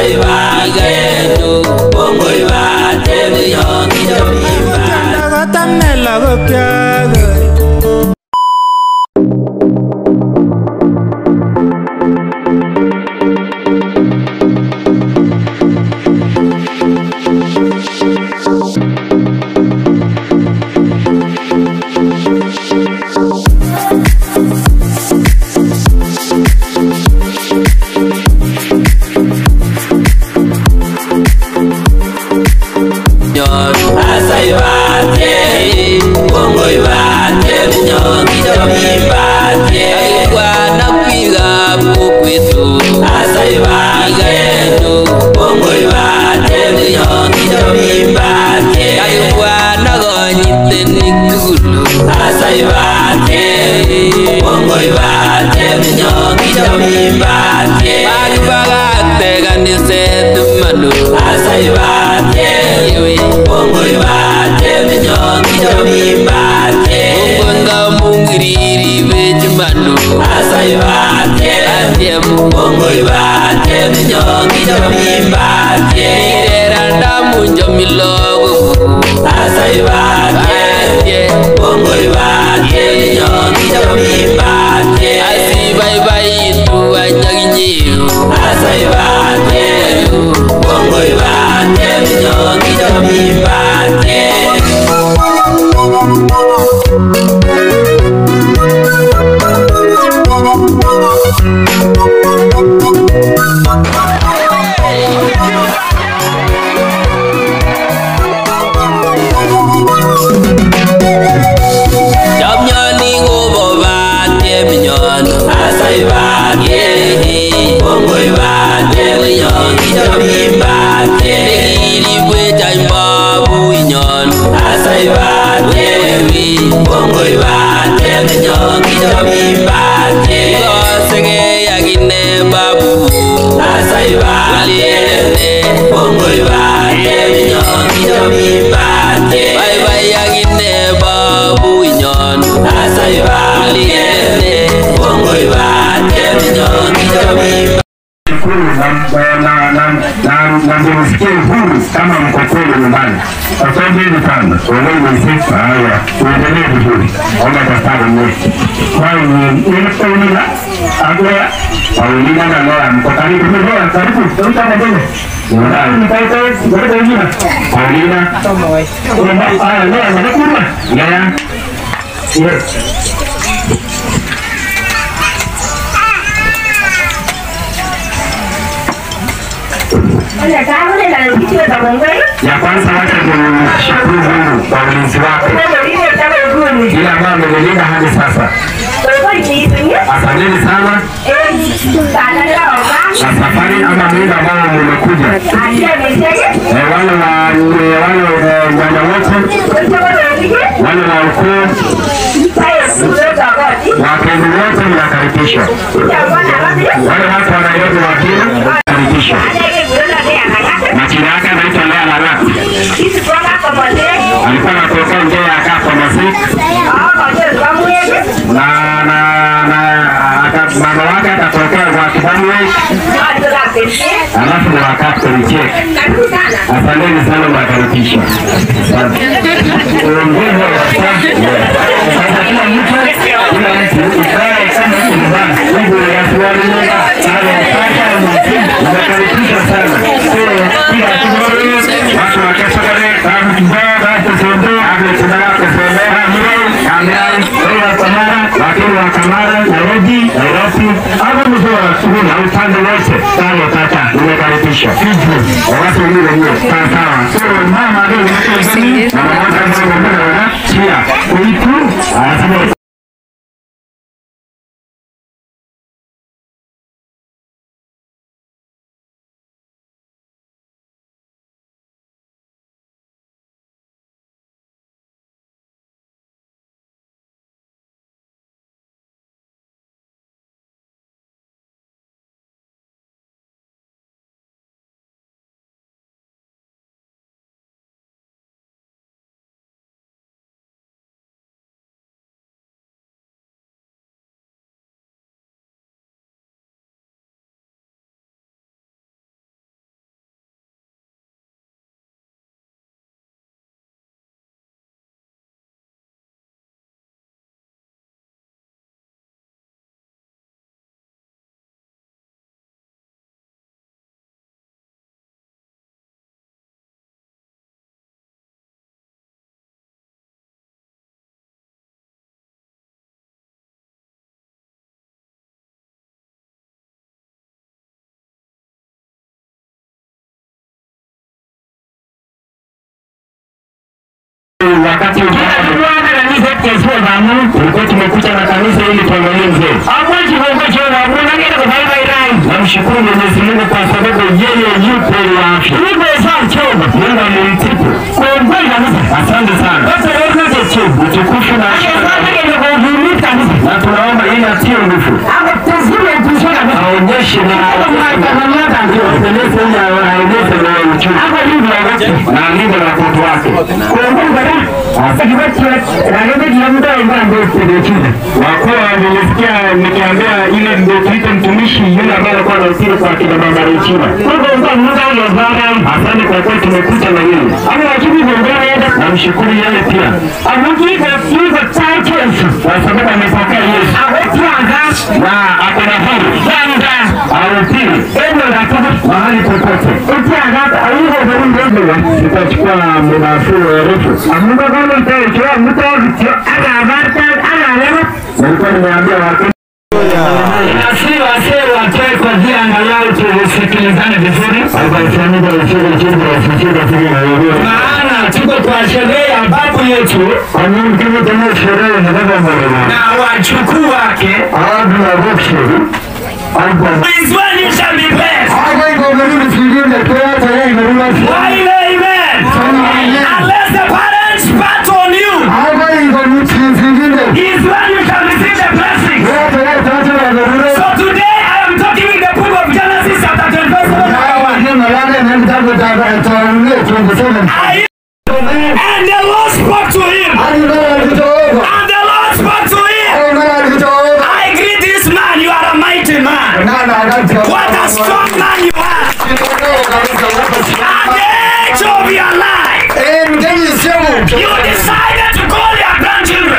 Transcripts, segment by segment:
kotamne lagokyok na msikie huru kama mko kweli nyumbani. Asanteni sana, oneni haya, tuendelee vizuri. Omba daktari mwetu kwani inafaulina agwea Paulina na Nora mko karibu mmezoa karibu tuta mbele Nora mtaita ngoja wengine Paulina Nora ah Nora mnakuruma ya Yes. ya kwanza wacha kumshukuru Mungu kwa ulinzi wake ile ambayo amenilinda hadi sasa. Asanteni sana na safari ama muda ambao mmekuja, Eh, wale wa eh, wale eh, nyanya wote wale wa ukoo wapenzi wote mnakaribishwa. Wale watu wa Nairobi wakili karibishwa. Majina yake anaitwa Lea Larat, alikuwa anatokea nje ya Kapo Masik na na na aka- mama wake akatokea kwa Kibamwe, alafu ni wa Captain Chek. Asanteni sana mnakaribishwa. Asante. Uongozi wa sasa. Sasa kila mtu kila mtu ikae kama yuko nyumbani. Mungu yasiwalie sana kaka mnakaribishwa sana. So kila kitu watu wa kesho kale kama kibaya hapo sende hapo tunala kusema amri amri kwa Kamara lakini wa Kamara Nairobi Nairobi hapo mtu wa shughuli na upande wote sawa kaka nimekaribishwa. Watu wengine wenyewe sawa sawa. So mama ndio mtu mama moja ndio mbele chia kuitu anasema wakati tulikuwa tumekuja na kanisa ili tuangalie mzee. Namshukuru Mwenyezi Mungu kwa sababu yeye yupo wa afya. Mungu amemtibu. Asante sana. Utukufu na na tunaomba ili atie nguvu aonyeshe na aendeleze ili aendeleze na uchumi na alinde na watoto wake. Wakuwa nilisikia nikiambia ile ndio tuite mtumishi yule ambaye alikuwa anahusika kwa kina mama Rechina. Asante kwa kweli tumekuja na yeye. Namshukuru yeye pia kwa sababu amepokea Yesu na ako na huru ahubiri mahali popote. Sitachukua muda mrefu. Nilikuwa nimeambia watu Nasi wasee watoe kwa vile angalau tusikilizane vizuri. Maana tuko kwa sherehe ya babu yetu na wajukuu wake. Is when you shall be blessed. Why amen? Unless the parents pat on you, is when you shall receive the blessing. So today I am talking in the book of Genesis chapter 25 verse 1. I- And the Lord spoke to him. And the Lord spoke to him. I greet this man, you are a mighty man. What a strong man you are. At the age of your life, you decided to call your grandchildren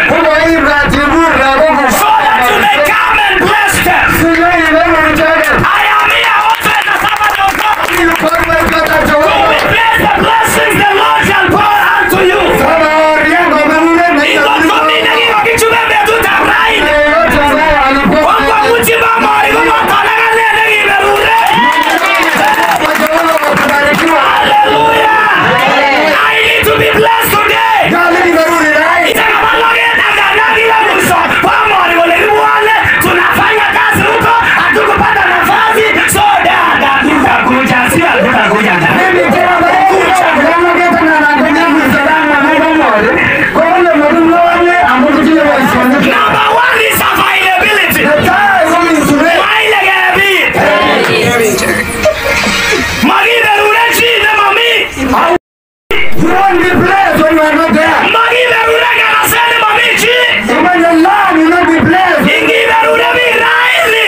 so that you may come and bless them. I am here also in the servant of God. To replace the blessings the Lord shall pour unto you. Iko komine kiko kichumeme tutafurahi. Kwa mutima mori kumotolega nene kiberure. Hallelujah. I need to be blessed today. Itakapologe tangazaji la mwisho. Pamori wale tunafanya kazi huko, hatukupata nafasi. So dada, tutakuja, sio hatutakuja dada. Number one is availability. Maile gebi. Magiberure chine mami. Magiberure ganasene mami chi. Ingiberure miraili.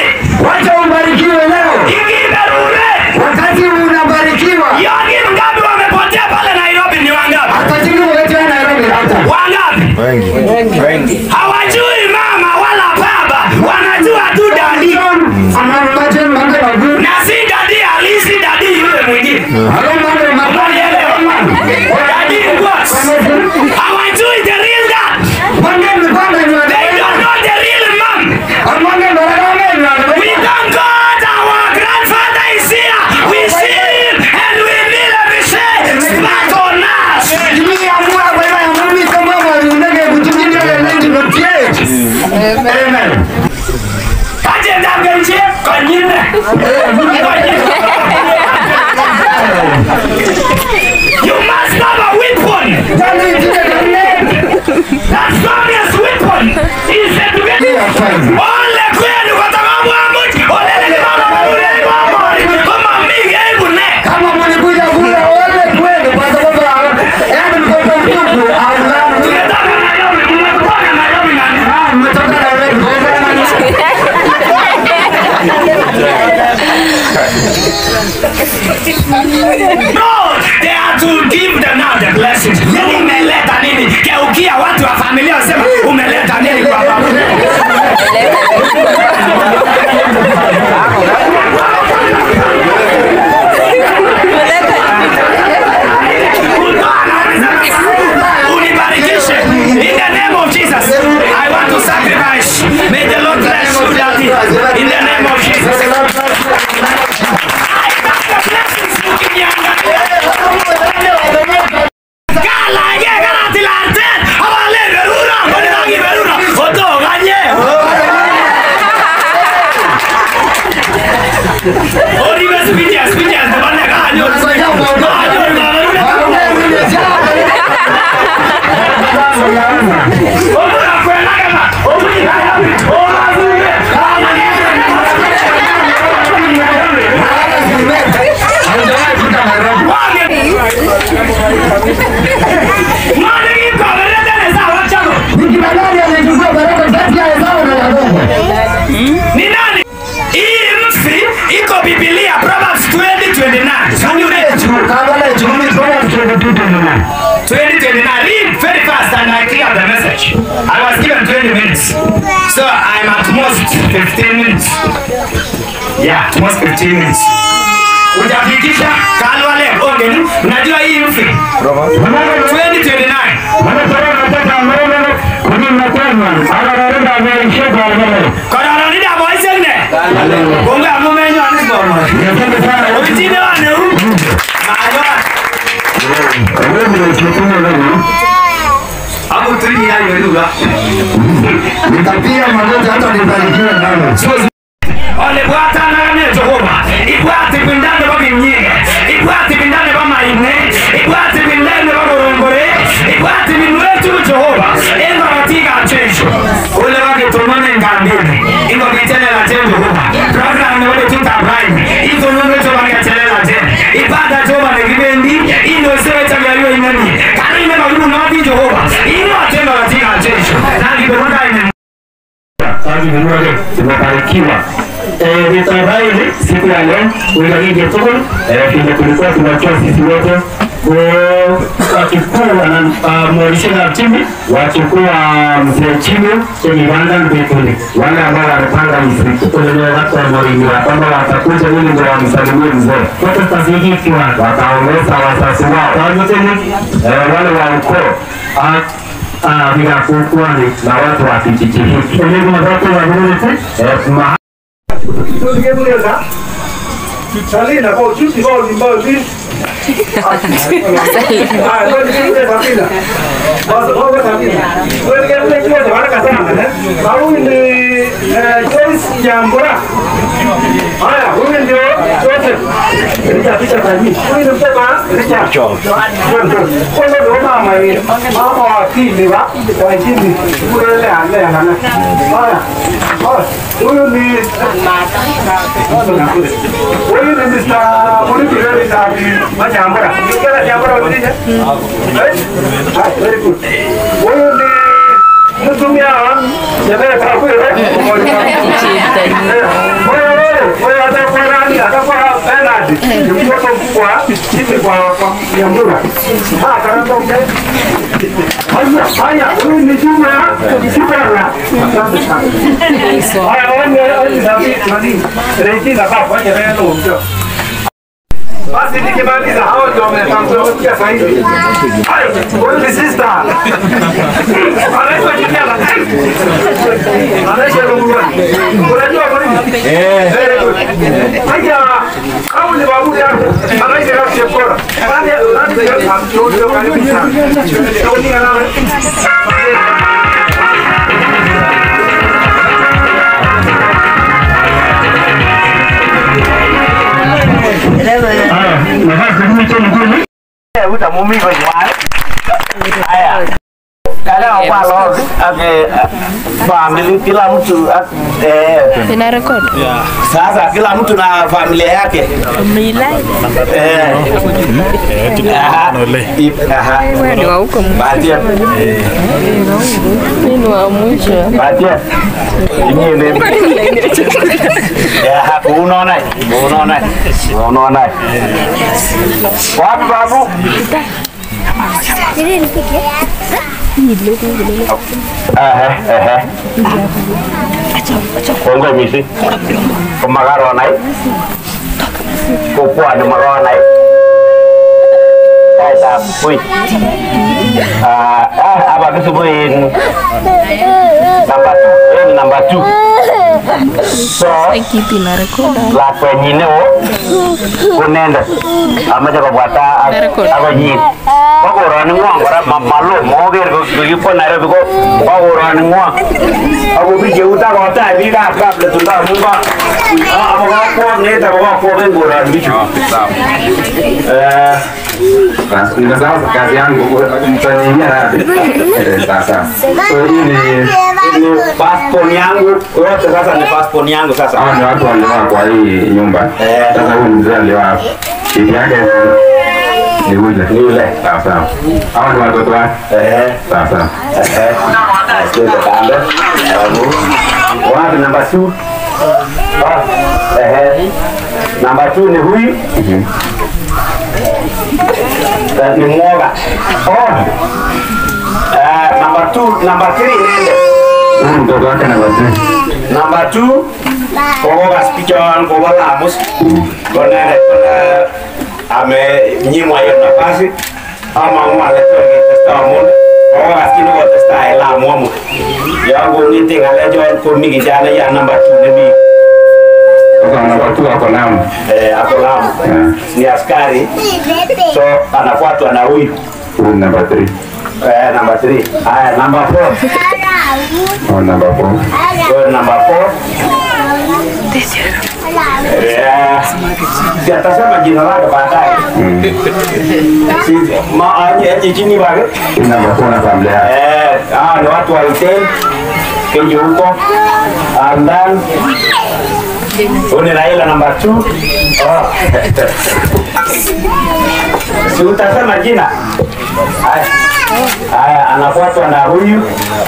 Ingiberure. Wakati unabarikiwa Yogi mgapi wamepotea pale Nairobi ni wangapi? atajiri wewe Nairobi hata Wangapi? Hawajui mama wala baba, wanajua tu dadi. Anambaje mambo magumu. Na si dadi halisi, dadi yule mwingine. Hayo mambo magumu. Unanielewa? Dadi what? Hawajui the real dad. Mwenge mipanga ni They wadai. don't know the real mom. Mwenge barabara ni wadai. We thank God our grandfather is here. We see him and we kneel and we say, smart on us. Kimi ya mwa kwa ya mami kama wali unege kutumikia ya 1998. Amen. Kaje ndagenje konyine. You must have a weapon. Jani tika kane. That strongest weapon is education. Ole kwenu kutoka mwamuji. Ole ni mama ule ni mama. Kama mingi hebu ne. Kama mlikuja kula wale kweli kwa sababu yaani mtoto mtupu au la. Tumetoka Nairobi. Tumetoka Nairobi na Ah, mmetoka Nairobi. No, they are to give them now the blessings. Nini umeleta nini? Geukia watu wa familia wasema umeleta nini kwa baba? Unibarikishe. In the name of Jesus, I want to sacrifice. May the Lord bless you, Daddy. In the name of Jesus. I got the blessings ukiniangalia. Kala, ye, karati, larte. Oribe speeches, speeches, the one that got you. Nikibadali anachukua baraka kati ya Esau na Yakobo. Ni nani? Hii mfi iko Biblia Proverbs 20:29. Can you read? Kaangalia chumi kwa kutoka tutu na 2029. Read very fast and I clear the message. I was given 20 minutes. So I'm at most 15 minutes. Yeah, at most 15 minutes. Ujafikisha kalwale onge unajua hii mfi 2029 kororo nida boisegne konge amumenyo anisbomo obitine waneu mayon akuturi yayoruga Nitapiga magoti hata nibarikiwe nalo. ole bwatanagane jehova ibwati bindane babimyige ibwati bindane bamayine ibwati bindane baborongore ibwati binwetu jehova engabatiga chejo ole bagitumane ngambini ingo gitelela je jehova program ne ole tutabraime izo nunge jo bagatelela je ibada jo bane gibendi ino sewe tabyaliyo inani kanine bagibu nodi jehova ino atendo batiga chejo nani beruka ine kazi vizuri tumebarikiwa Eh, nitafurahi siku ya leo uigaije tuko eh, vile tulikuwa tunajua sisi wote wakikuwa mwarisha chini wakikuwa mzee chini kwenye Rwanda mbinguni, wale ambao wanapanga mziki kwenye watu wa Morini ya kwamba watakuja ili ndio wamsalimie mzee wote tutazihikiwa, wataongeza wazazi wao wote ni eh, wale wa ukoo Ah, ah, vinakukwani na watu wa kijiji hiki. Elimu zote za community eh, ma Salina, kwa ujuzi kwa ulimbo hivi. Ah, ndio ndio Sabina. Basi kwa Sabina. Wewe ndio ndio ndio za baraka sana eh. Au ni eh Joyce Nyambura. Haya, huyu ndio Joseph. Ndio picha kwa mimi. Huyu ndio msema Richard. Kwa ndio mama yeye. Mama wa kile wa kwa chini. Kule ile ale ana. Haya. Haya. Huyu ni Huyu ni Mr. Murithi Reli na Manyambura. Kila Nyambura ulije? Eh? Ah, very good. Huyu ni mtumia wa Nyamere Kakwe. Wewe wewe, wewe atakuwa nani? Atakuwa Bernard. Ni mtoto mkubwa chini kwa kwa Nyambura. Ah, karamba mbe. Haya, haya, huyu ni Juma Kibara. Asante sana. Haya, wewe wewe David nani? Regina baba, wacha leo ndio. Basi nikimaliza hao ndio wametangulia sasa hivi. Hai, wewe ni sister. Anaitwa Juliana. Anaitwa Rungwa. Unajua kwa nini? Eh. Very good. Haya, hao ni babu yako. Anaitwa Rafiki Bora. Nani nani ndio ndio karibu sana. Ndio ana Kadang kalau ake family kila mtu ak- eh, Ina record. sasa kila mtu na familia yake eh, aha, i- aha. Wewe ni wa huko Batia, mimi ni wa mwisho. batia. Ini ni ya unaona, unaona, unaona. Wapi babu? Eh, eh, eh. Kongoi missing. Komakaro nai. Kopwani makaro nai. Kaitab wui. Ah, ah, apa kesubuhin number two, eh, number two. so Kiti na rekoda. lakwenyi neo kunendet amache kobwata akonyin bakoroni ngwong kora ma- malo moker kikikwo Nairobi ko bakoroni ngwong akobir keut akotach biikab kapletundo amu ko amokokwok neet akokokwok en koroni bichu Eh, Sasa kazi yangu mtaniia sasa. So hii ni ni passport yangu yote sasa ni passport yangu sasa hao ni watu walioa kwa hii nyumba. Eh. Sasa huyu mzee alioa bibi yake ni yule. Ni yule. Sawa sawa. Hao ni watoto wake. Eh, Sawa sawa. eh, tuende kando Alafu, wapi namba 2 eh namba 2 ni huyu Eh, ni mwoga oh eh namba 2 namba 3 nende Huyu mtoto wake na wazee. Number two, kokokas bichon kobo Lamus konendet kole amenyimwa hiyo nafasi amang'u ale tor ketesta amun kokokas kit nekotestai Lamu amut yon kong'ete ng'alechon komi kijanaiyat number two nemi Sasa watu wako Lamu. eh, ako Lamu ni askari so anafuatwa na huyu Huyu ni number 3. eh, number three. Haya, number four. Au number 4. Huyo number four. Eh, si atasema jina lake baadaye. Si ma anye chini wake. Hii number 4 na familia yake. Eh, ah ni watu wa Iten. Keje huko. And then huyu ni Raila number two. Oh. Si utasema jina. Haya. Haya, anafuatwa na huyu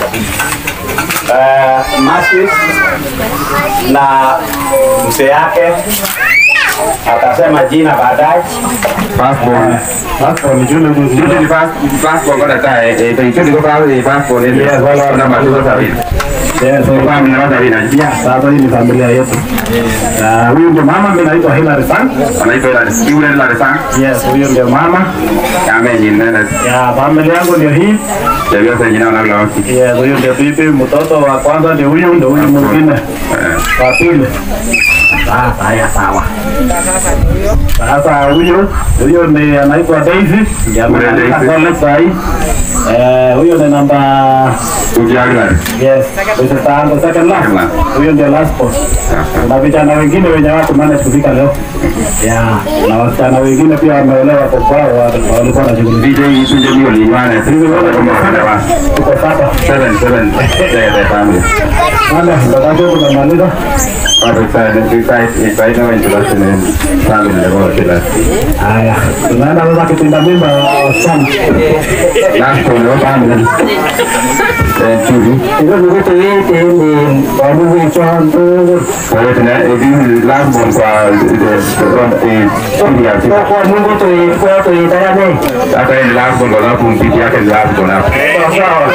uh, Masi na mzee yake atasema jina baadaye. Passport. Passport ni jule ni jule ni pass- passport kwa data eh eh hicho ndiko pale passport ni Yes, wala wala. namba 2 sasa hivi. Yes, So kama mnaweza vina. yeah, sasa hii ni familia yetu. Na huyu ndio mama, mimi naitwa Hilary Sang. Anaitwa ila yule ila sana. Yes, huyu ndio mama. Kama nyingine na Ya familia yangu ndio hii. Ndio sasa jina na la Yes, huyu ndio bibi, mtoto wa kwanza ndio huyu, ndio huyu mwingine wa pili. Sasa haya sawa. Sasa huyu huyu ni anaitwa Daisy, ndio Huyu ameandika Daisy. college saa hii. Eh, huyu ni namba Ukiaga. Yes, this is the second last. Second last. Huyo ndio last post. Na vijana wengine wenye watu manage kufika leo. Yeah, na wasichana wengine pia wameolewa kwa kwao wa- walikuwa na shughuli. DJ Tunje ndio liwana. Sisi wote kama wanawa. Tuko sasa. 7 7 the the family. Wale ndio tunamaliza. Watu sana sisi sisi na introduction and family ndio kila. Haya, tunaenda sasa kipinda mimba wasichana. Last one wa family. Eh TV. Hizo zote yote ni babu wetu Kwa hiyo tuna hizi last one kwa the front TV ya TV. kwa Mungu tu kwa tu tayari. Hata ile last one kwa sababu mpiti yake ni last one hapo. Sawa sawa.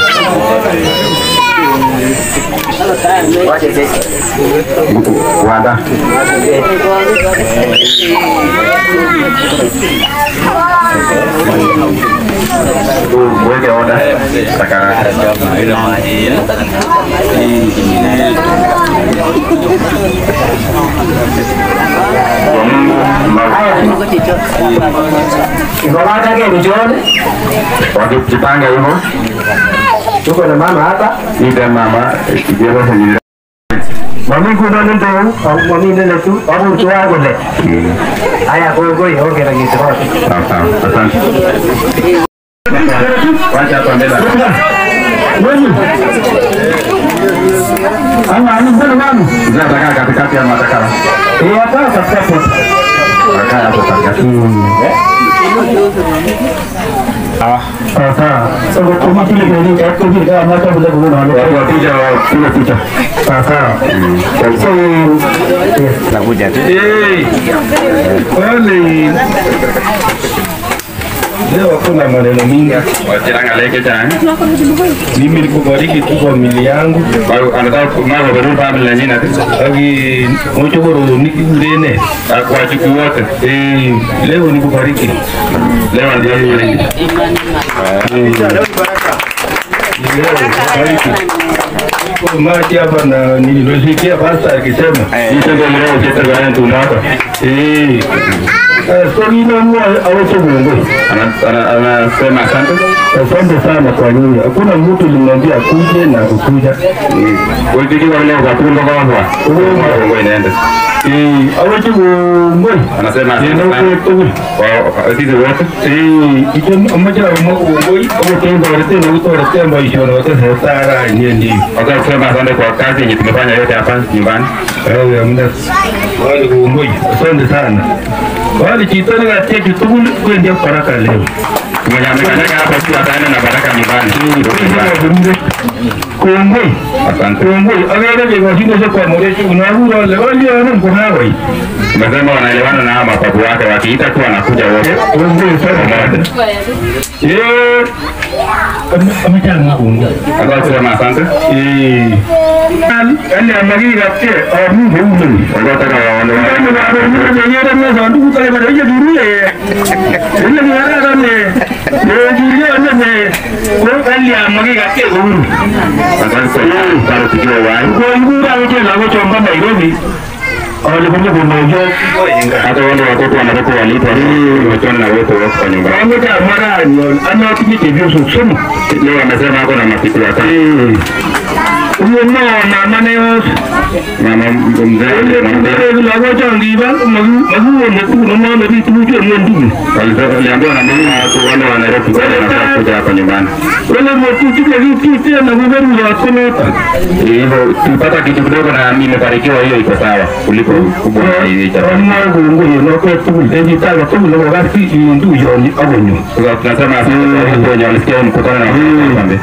Wanda. Uweke oda. Takara. Kwa Mungu, Ngoma yake ni John. wakijipanga hivyo Tuko na mama hapa. ide mama kijego henye Mami kuna nito, mami nene tu, abu tu wangu le. Haya kwa kwa hiyo kera kitu. sawa sawa asante wacha hapa mbele Wewe. Ama ni sana mama. Mzee atakaa katikati ya matakara Eh hapa katika hapo. atakaa hapo katikati Sasa, sasa kwa kile kile kwa kile kama hata bila kuona wale. watu wapiga wapiga picha Sasa. So, nakuja tu eh ole leo hakuna maneno mingi. wachiranga leke cha Mimi nikubariki tu familia yangu. Baru anataka kumama baru family nyingine Aki mchogoro nikirene. kwa chuki wote Eh, leo nikubariki. leo ndio hiyo Leo nikubariki. maji hapa na nilisikia pasta akisema hicho ndio leo kitagana tunaka eh so ninaamua awache Mungu. anasema asante Asante sana kwa nyinyi. Hakuna mtu limwambia akuje na kukuja. ulipigiwa leo kwa tumbo kwa kwa Mungu inaenda Eh, awache Mungu. anasema asante Ndio sana kwa kwa sisi wote Eh, ijo amaja Mungu awatenga wote na utorete maisha na wote sasa nyendi. Wakati kusema asante kwa kazi yenye tumefanya yote hapa nyumbani Ewe amna. Wale Mungu. Asante sana. Wale chitoni katia kitugul kwenda baraka leo. mwenye amekanyaga hapa tu ataenda na baraka nyumbani Kongoi. asante Kongoi. Agara je kwa shingo kwa moreshi unahura le wali ana mkonawai. umesema wanaelewana na hawa mapapu wake wakiita tu wanakuja wote Kongoi sana. pamoja Eh. Amaja Mungu. Wakati kusema asante Eh. Ali amagi kapte amu hungu. walikuwa wataka waone asante kwa bado tukiwa uhai hata wale watoto wanatoka walipo wamechona na wote wako kwa nyumba leo amesema ako na mapitu watatu mama mzee waliambiwa na mama watu wale wa Nairobi wale wanataka kuja hapa nyumbani hivyo tupata kitu kidogo na nimebarikiwa hiyo iko sawa kuliko kubwa hii chakula Sasa tunasema asante kwa watu wenye walisikia huu mkutano na wakambe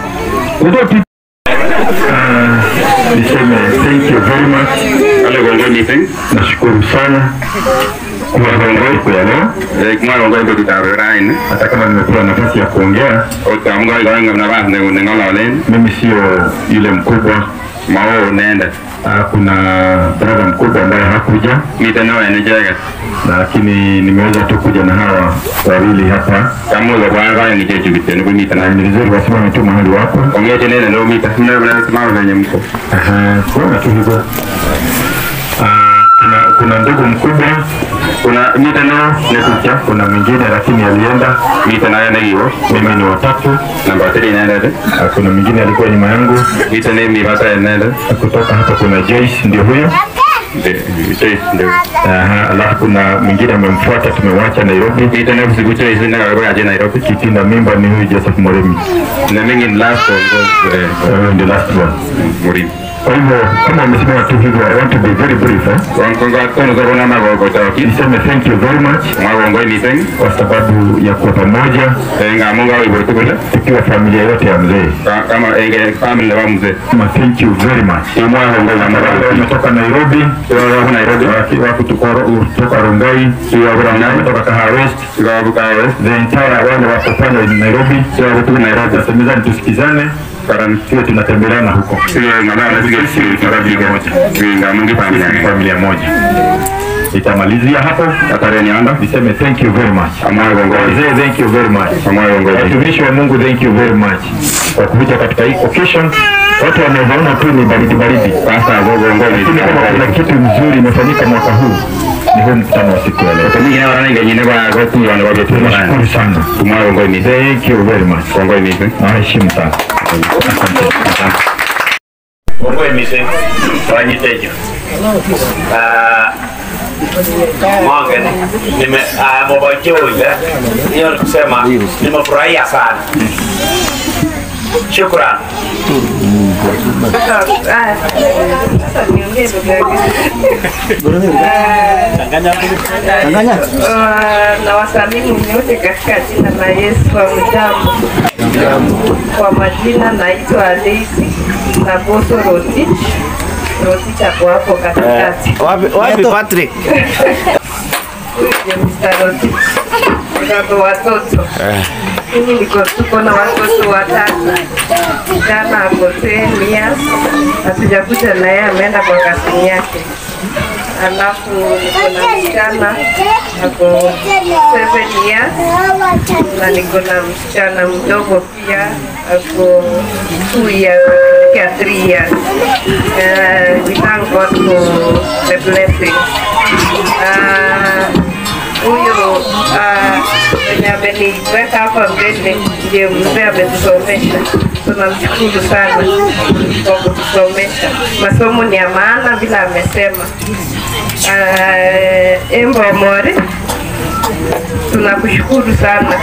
Niseme thank you very much. wale gongo meeting Nashukuru sana kwa gongo siku ya leo, eh kuma gongo ndo tutarain hata kama nimepewa nafasi ya kuongea. utamunga gongo na basi ne ngola walen Mimi sio yule mkubwa. mao nenda Ah, Kuna brother mkubwa ambaye hakuja, mitano ene jega lakini nimeweza tu kuja na hawa wawili hapa, kamu za kwanza ni jeju bitene kwa na mitana ni vizuri wasimame tu mahali wapo. ongea tena ndio mita ndio bwana simama venye mko Aha, kuona tu hivyo. Ah, Kuna, kuna ndugu mkubwa, kuna mitano ne kucha kuna mwingine lakini alienda. mitana ene hiyo Mimi ni watatu. namba 3 inaenda de Ah, Kuna mwingine alikuwa nyuma yangu mitane mi bata inaenda kutoka hapa. Kuna Joyce ndio huyo. de de ndio Aha, alafu kuna mwingine amemfuata, tumemwacha Nairobi. mitane kusikucha hizo na kwa aje Nairobi Kitinda mimba ni huyu Joseph Moremi, na mingi last gongo eh huyo ndio last one. muri Kwa hivyo kama umesimama tu hivyo, I want to be very brief eh? gongo kono za kuna magogo tawaki Niseme thank you very much magongo meeting kwa sababu ya kuwa pamoja nga munga wa ibo tukule tukiwa familia yote ya mzee. kama enge family wa mzee Sema thank you very much. imwa gongo na Wale mara wametoka Nairobi, wa Nairobi waki- wako kutoka kutoka Rongai, na wametoka Kahawa West, kwa bukawe the entire wale wako pale Nairobi, kwa kutoka Nairobi tusemezane, tusikizane, karan tuwe tunatembeleana huko sio ngana na sige sio ngara biga nga mungi familia familia moja. Nitamalizia hapo, atare ni anda niseme thank you very much. amwa gongo Wazee, thank you very much. amwa gongo Watumishi wa Mungu, thank you very much kwa kuja katika hii occasion. Watu wameona tu ni baridi baridi, sasa gongo gongo lakini kama kuna kitu mzuri imefanyika mwaka huu ni huu mkutano wa siku ya leo. Kami kina wana ngene kwa kwa tu wana kwa tu Nashukuru sana, tumwa gongo ni thank you very much, gongo ni nawaheshimu sana, asante, asante. Mungu emise wanyitejo Monge nime mobojoja hiyo ni kusema nimefurahia sana. Shukran. na wasalimu nyote katika jina la Yesu wa mjambo. Kwa majina naitwa Daisy na Boso Rotich. Rotich ako hapo katikati. Wapi Patrick? Huyu ndiye Mr. Rotich. Baba watoto. Mimi niko tuko na watoto watatu. Kijana ako 10 years. Hatujakuja na yeye ameenda kwa kasini yake. Alafu niko na msichana ako 7 years na niko na msichana mdogo pia ako 2 years here three years. Uh, we thank God for the blessing. Uh, huyo uh, mwenye ameniweka hapa mbele ndiye mzee ametusomesha. Tunamshukuru sana kwa kutusomesha. Masomo ni ya maana vile amesema. Uh, Embo Mori, tunakushukuru sana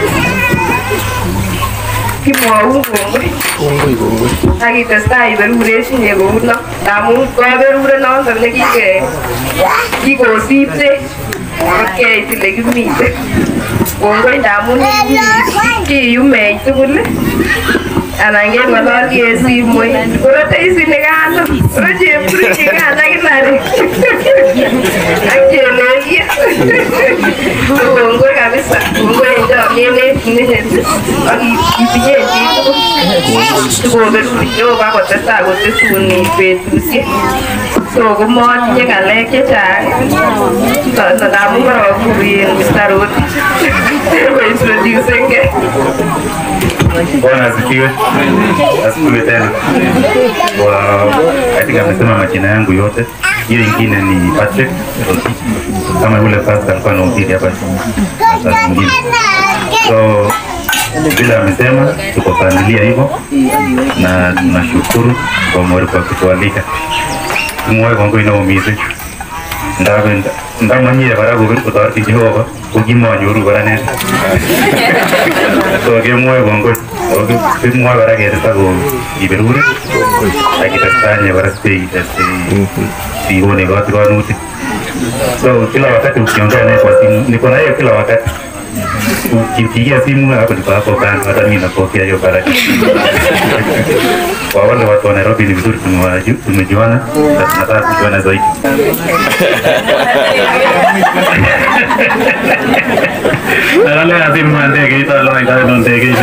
kimwaungongwe akitestai iberuresinye kouno amun kaberure notok nekike kikosipte keit lekimite kongoi ndamun kiyumech tugul anan keng'ololchi en simoit korote isinikano koro chepkurichikano akinare ak chelelio kongoi kabisa kongoi en chomyet netinye ak itinye chitugul sikoberur Jehova kotestai kotesun betusiek so komotinye ng'alek chechang ndamun korokur en Mr. Roti kointroducengei Bwana asifiwe. Asifiwe tena. Kwa katika amesema majina yangu yote. Hiyo ingine ni Patrick Roti. Kama yule pastor alikuwa anahubiri hapa sasa mwingine. So vile amesema tuko familia hivyo na tunashukuru kwa mwari kwa kutualika. Tumwoe kwangu inaumize. Ndabe ndamanyire kora kobir kotoreti Jehova ko kimonyoru kora ne so kemwoe kongoi kimwoe kora ketesta ko kiberure ak kitestanye kora sikone kotikonutik so kila wakati ukiongea naye kwa simu niko na yeye kila wakati ukipigia simu hapo niko hapo kando hata mimi napokea hiyo baraka kwa wale watu wa Nairobi ni vizuri tumewaju- tumejuana na tunataka kujuana zaidi Nalala ya simu ya ndege ita lo ita ndo ndege ita.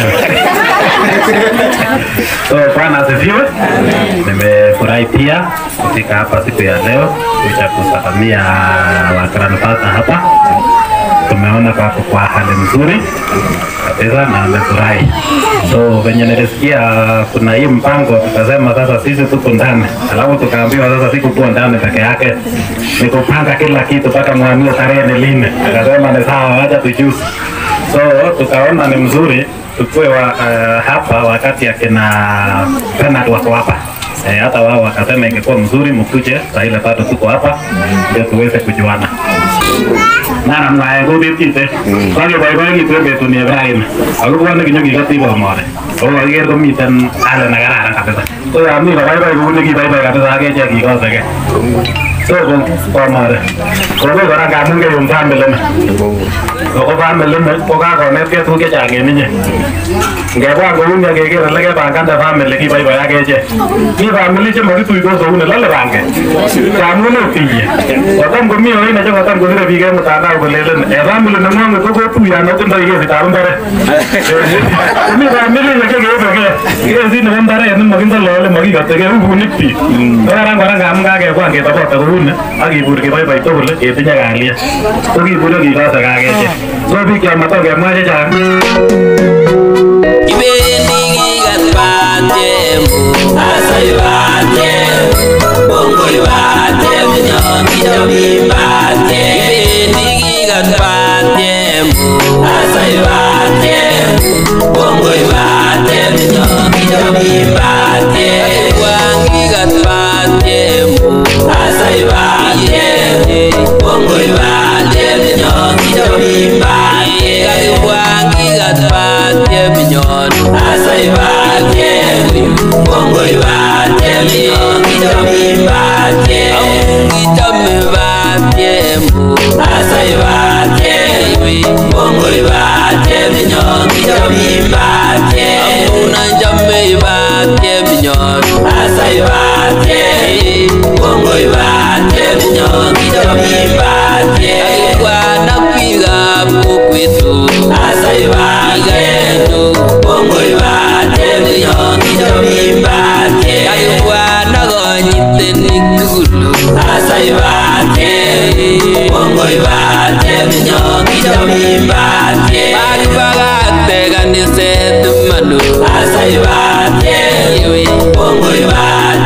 So Bwana asifiwe. Nimefurahi pia kufika hapa siku ya leo kuja kusalamia wa grandfather hapa. Tumeona kako kwa hali nzuri kabisa na amefurahi. So venye nilisikia kuna hii mpango, tukasema sasa sisi tuko ndani, alafu tukaambiwa sasa sikukuwa ndani peke yake, ni kupanga kila kitu mpaka mwamie tarehe ni lini. Akasema ni sawa, wacha tujuzi. So tukaona ni mzuri tukue wa, uh, hapa wakati akina Bernard wako hapa Eh, hata wao wakasema ingekuwa mzuri mkuje saa ile bado tuko hapa ndio tuweze kujuana nana mwae kutit kite kwange boiboikitu en betut ni Ibrahim ako bwone kinyokikoti bomore ako kakiker komiten hali nekararan kabisa so yon mi koboiboi kou nekiboiboi kabisa ak echek kikoseke so bomore kongoi kora ngamun keyum family ni ako family ni ko kakonetkei tuguk chechang en inye ngebwa kouni ak keker ole kepangande family kiboiboi ak echek mi family chemokituitos kouni lole panget ngamun otiye kotam komi oine chekotam kosire biik en mtandao kolelen eh family neng'wanget ko kotuiyo otindoi kesitab mbaret mi family chekeibeke kesit nebo mbaret nemokindolole mokikotekei ubunik biik ko karan kora ngamun kakebwan ketobote kouni ak kibur keboiboi tugul ketinye kalyet ko kibure kikose kakechek so biik chomatokemwa chechang Kibendi kikat batiem Asai batiem Bongoi batiem Nyon kichobi batiem Kibendi kikat batiem Asai batiem Bongoi batiem Nyon kichobi batiem Wang kikat batiem Asai batiem Bongoi batiem Nyon kichobi batiem Wang kikat batiem Nyon Asai batiem Bongoi batiem Nyon kichobi batiem Kichobi batiem Asai batiem Bongoi batiem Nyon kichobi batiem Amuna jamme batiem Nyon Asai batiem Bongoi batiem Nyon kichobi batiem Kwana piga kukwitu Asai batiem Bongoi batiem Nyon kichobi batiem Kwana gonyite nikulu Asai batiem Bongoi batiem Nyon kichobi batiem Bakibakakte kaniset manu Asai batiem Bongoi batiem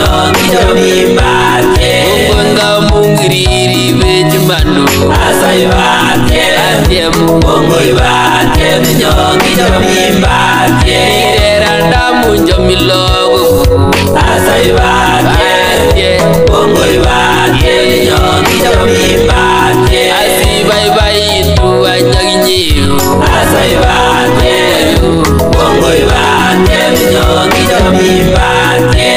minyongicho mimbate Mungonga mungiriri vechimando Asai bate Ate mungongoi bate minyongicho mimbate Ireranda munjo milogo Asai bate Ate mungongoi bate minyongicho mimbate Asi bye bye itu anyaginyiru Asai bate Mungongoi bate minyongicho mimbate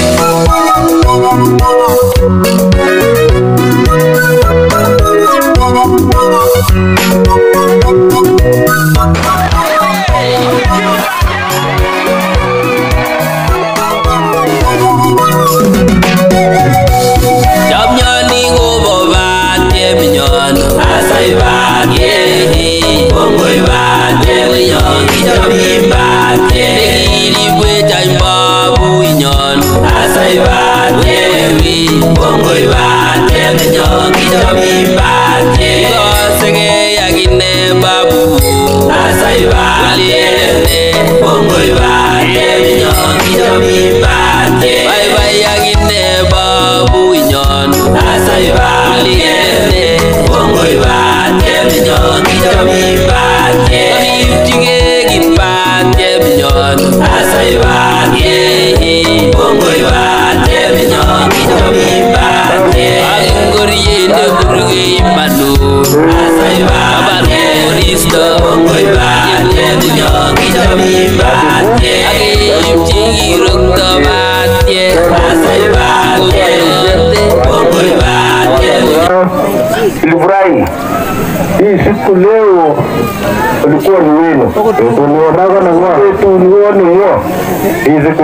Chamnyoni kobo batye minyono Asai batye Kongoi batye minyono Kichomi batye Nekiribwe chaimbabu inyono Asai batye Kongoi batye minyono Kichomi batye Kosege yakine babu Asai batye Kongoi batye minyono Kichomi batye Bye bye yakine babu inyono Asai batye Kongoi batye minyono Kichomi batye Kipchige kitbatye minyono Asai batye Kongoi batye minyono Kichomi batye Akingoriende burge imanu Asai batye Koristo Kongoi batye minyono Kichomi batye Akipchigi rokto batye Asai batye Kongoi batye Nilifurahi hii siku leo ulikuwa ni wenu, ulionaka na ng'o tulioni ng'o hii siku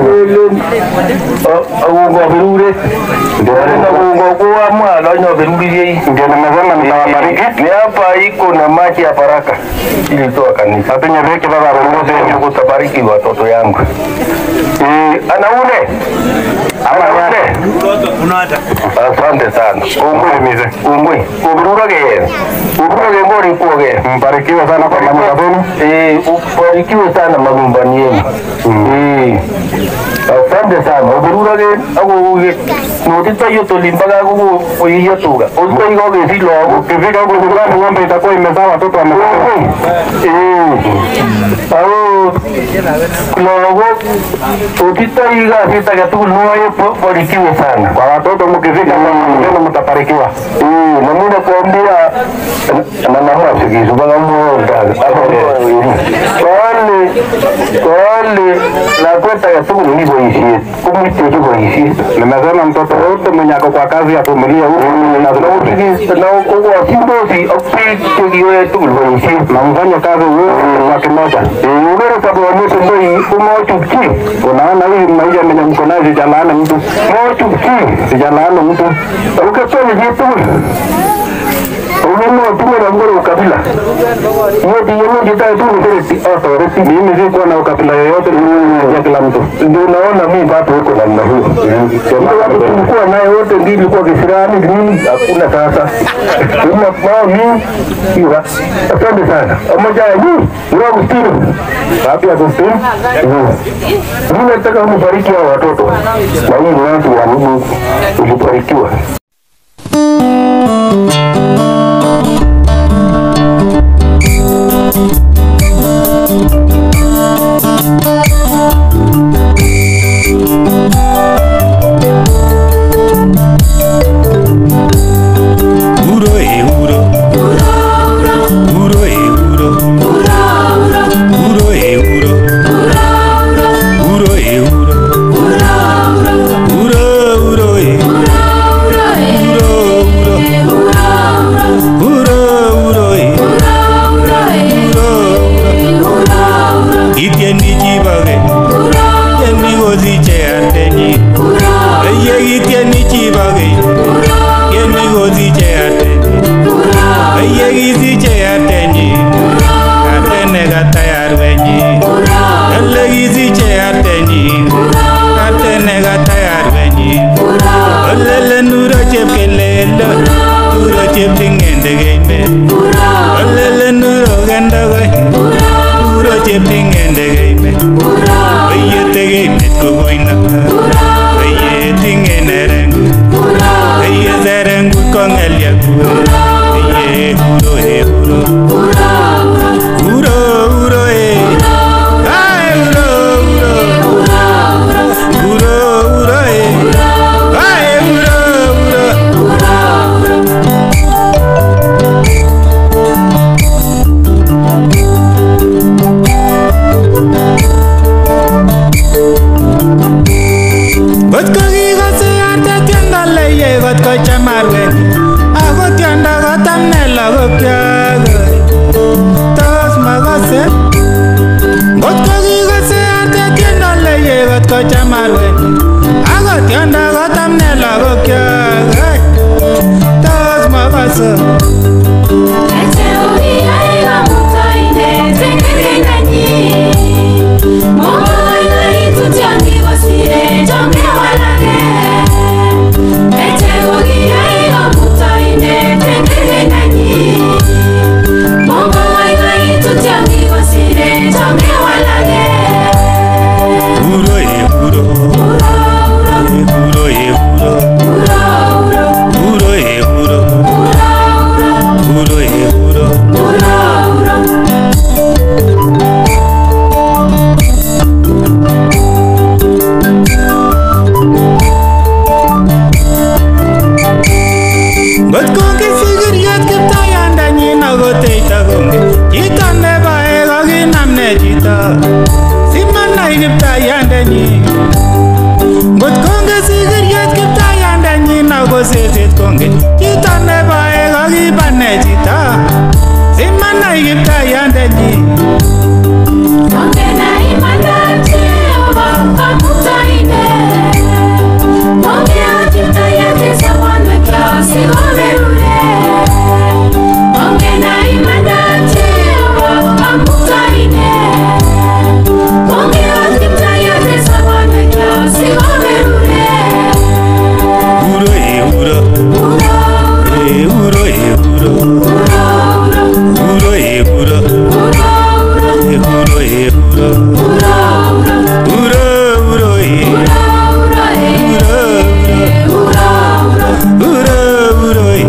agungo birure na agungo kuwa mwana nyo biruririe ndio nimesema nitawabariki. Ni hapa iko na maji ya baraka ili toa kanisa apenye veke baba bongoze ni kutabariki watoto yangu eh ana ule ama yale asante sana ungwe mize ungwe ubirurage ubirurage ngori kuoge mbarikiwe sana kwa mambo zenu eh ubarikiwe sana magumbani yenu eh asante sana ubirurage ago uge notita yo tolimbaga ago oyiyo tuga ozo igo ge silo ukifika huko nyumbani ng'ombe itakuwa imezaa watoto wamekufa eh au logo utitaiga sita gatugul nuwayo barikiwe sana kwa watoto mkifika neno mtabarikiwa eh na mimi nakuambia na naomba sikizo bana muonda kwani kwani na kwenda gatugul ni boisie kumwite hiyo boisie nimesema mtoto wote mwenye ako kwa kazi ya familia huko na tunausikiza na uko simbosi opiki kiwe tugul boisie na mfanye kazi wewe wa kimoja eh ugere sababu wa mtu ndio umochukchi unaona hii maisha mwenye mko nayo sijalaana mtu mochukchi sijalaana mtu ukafanya vitu Unaona tume na ngoro ukabila. Hiyo ndiyo ndio jita tu ndio authority. Mimi si kuwa na ukabila yoyote ya kila mtu. Ndio unaona mimi bado huko namna hiyo. Ndio watu tulikuwa naye wote ndio ilikuwa kisirani nini hakuna sasa. Kama mao mimi hiyo. Asante sana. Pamoja na nyinyi, ni Agustino. Wapi Agustino? Mimi nataka mbariki hao watoto. Na hii ni watu wa Mungu. Ulibarikiwa. Uro e uro. Uro e uro. Uro e uro. Uro e uro. Uro uro e. keliek Ye uro e uro Uro uro e Ay uro uro Uro uro e Ay uro uro Kot ko kikose arte tiendo leye kot ko chamarwet Ako tiendo kotam ne lagokyok Tos makose Kot ko kikose arte tiendo leye kot ko chamarwet Ako tiendo kotam ne lagokyok Tos makose Uro e uro E uro e uro Uro e uro Uro e uro Ngot konge sigiriet kiptayandanyin akoteita konge Chito nebae kokinam ne chito Simanai kiptayandanyin Ngot konge sigiriet kiptayandanyin akoseset konge Chito nebae kokiba ne chito Simanai kiptayandanyin Uro e uro E uro e uro Uro e uro E uro e uro Uro uro e Uro uro e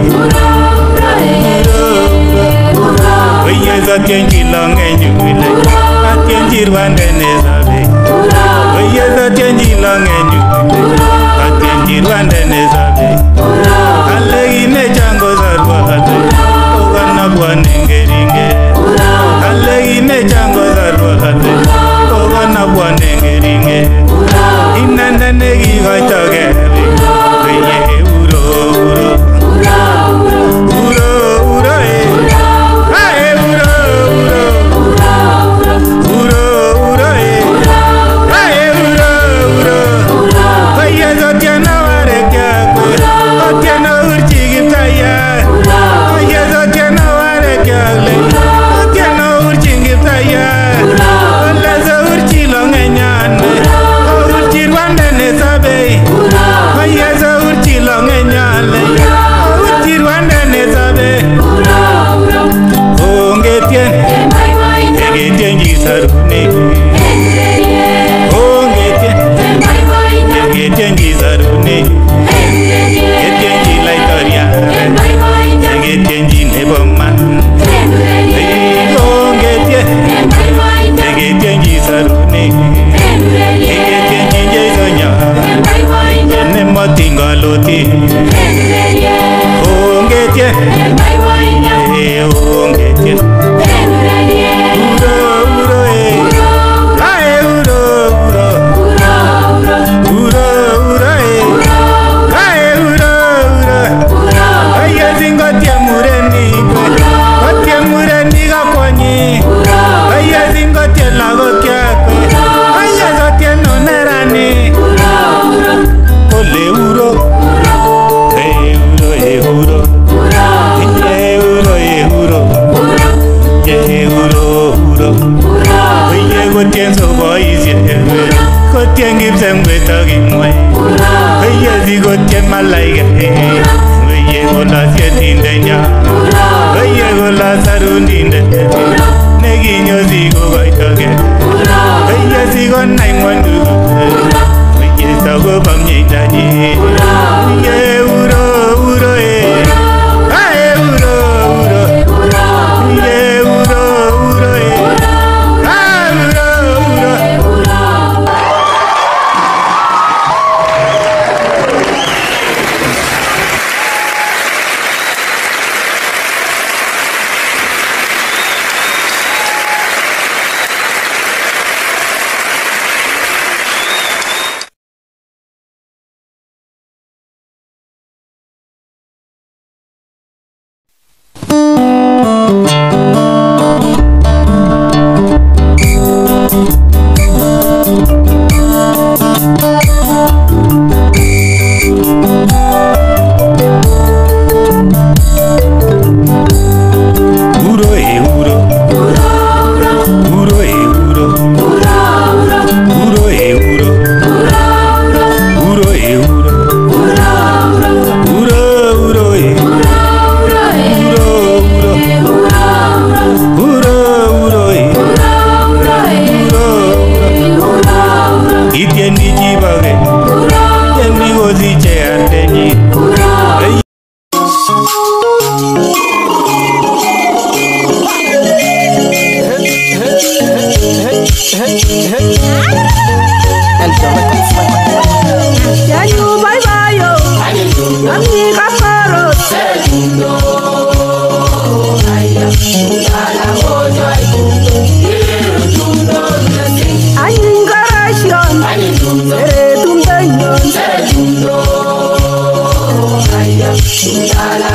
Oye zatien chilonge nyule Atien chirwande ne sabe Oye zatien chilonge nyule Atien chirwande ne sabe Ale ine chango sarwa ale Ogana bwane ngeringe Ale ine chango sarwa ale Ogana bwane ngeringe Inanda negi gaita gebe Oye uro uro Uro uro e Ae uro uro Uro uro e Ae uro uro Oye zotiana ware kya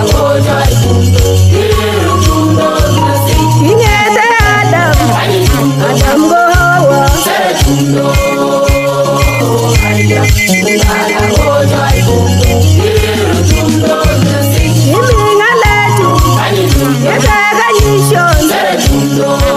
Kingete Adam, Adam go Hawa. Kimi ngalechu, yeteka nyishon.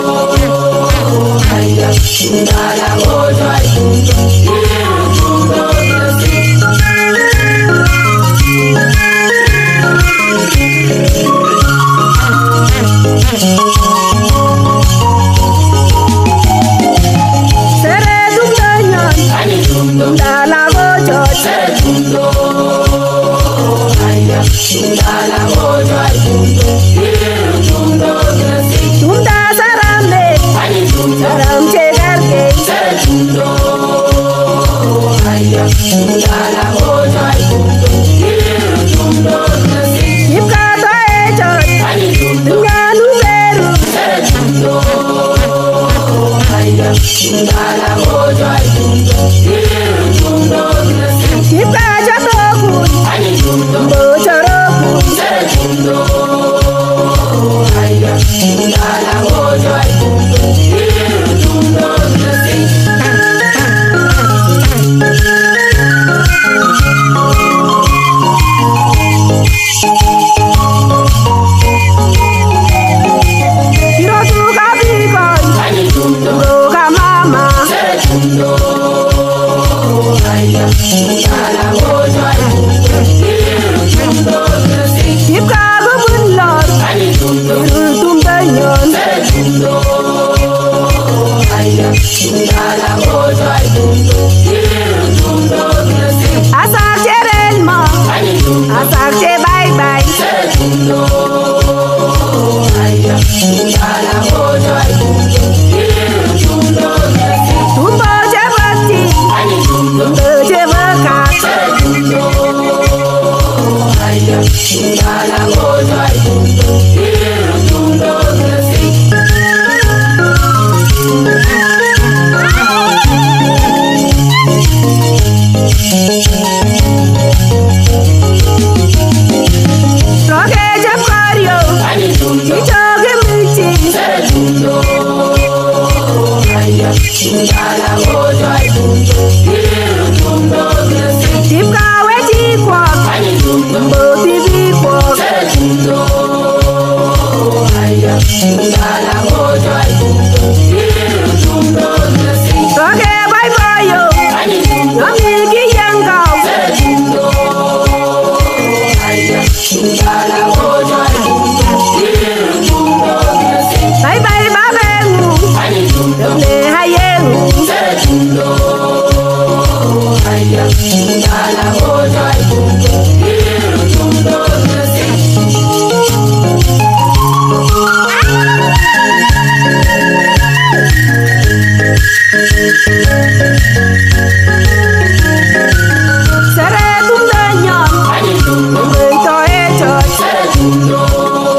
Sere tumdanyon, dala go church. Tumda sarambe, saram chegarke. Yipkato e church, nyanu beru. Yipkacho tokun, bochorokun. Kirotuka bikon, roka mama. Kipka kobun lor, irul tumdanyon. Asak cherel mo, asak che bye bye. Tumbo che bati, tumbo che bakat. Roke che pario, ichoke michi. Kipkawe chikwok, mboti bikwok. Roke boiboyo, yomi kiyengkau. Bye bye babengu, yomne hayengu. Sere tumdanyon, mbeito echot.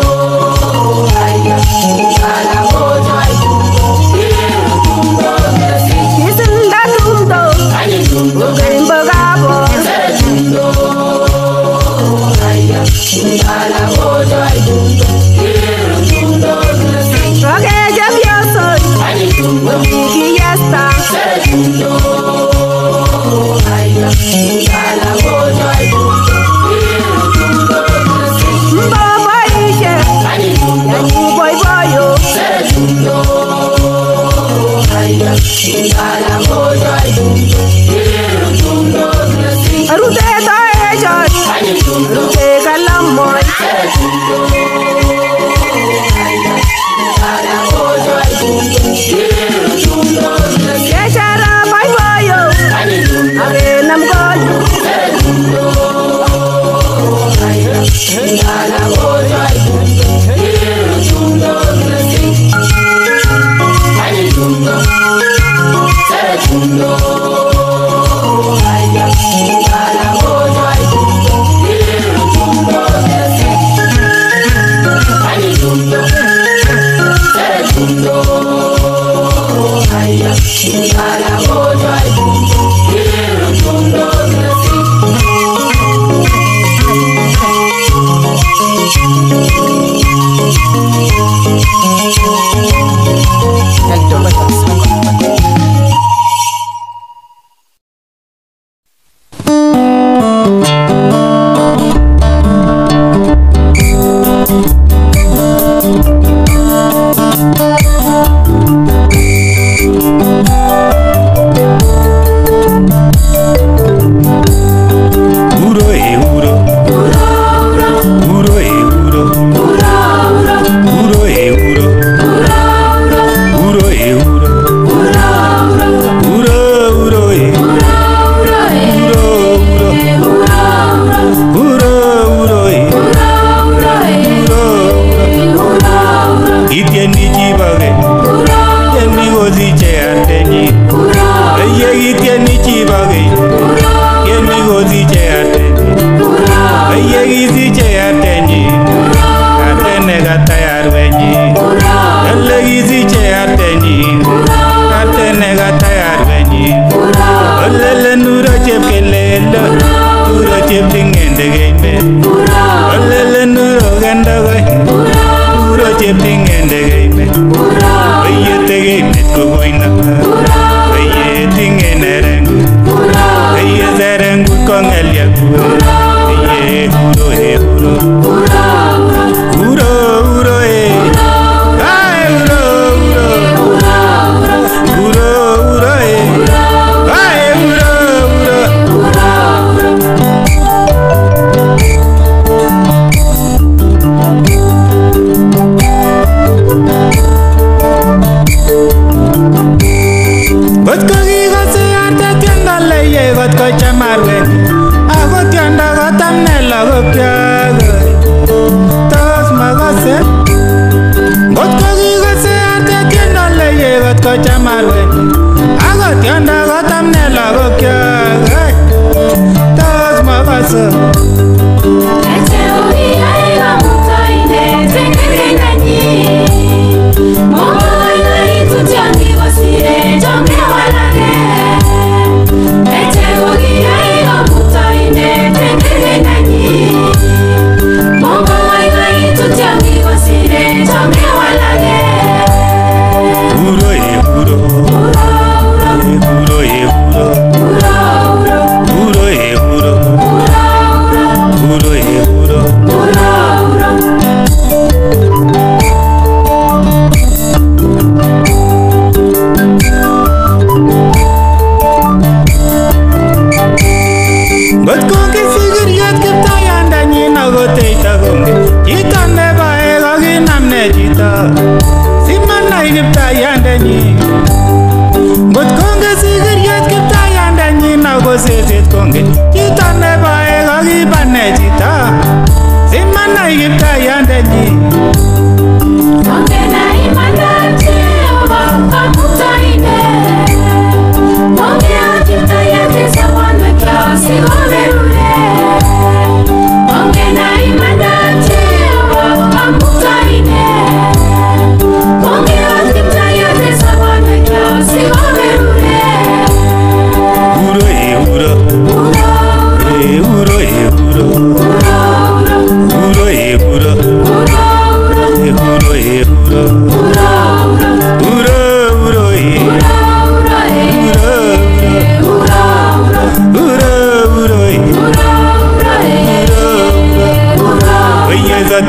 Kisinda tumdo, ugembo gabo. Roke chepyosok, yomi kiyesta. Mbo boishe, yanyi boiboyo. Rute to echot, rute kalamoy.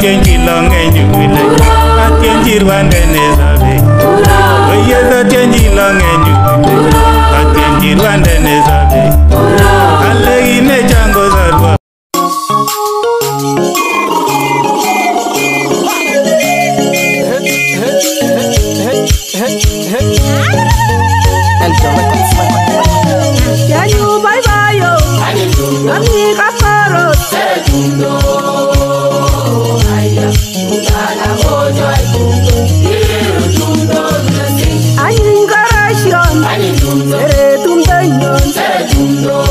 Atienchi longenyu ile Atienchi rwande nesabe Oyes atienchi longenyu ile Atienchi rwande nesabe Alekine chango sarwa Yanyu boiboyo Ami kakorot Anyin koroshon Sere tumdo nyon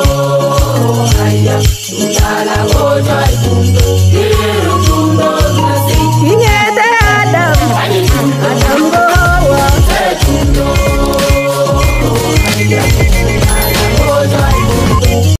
Kingete Adam Adam ko Hawa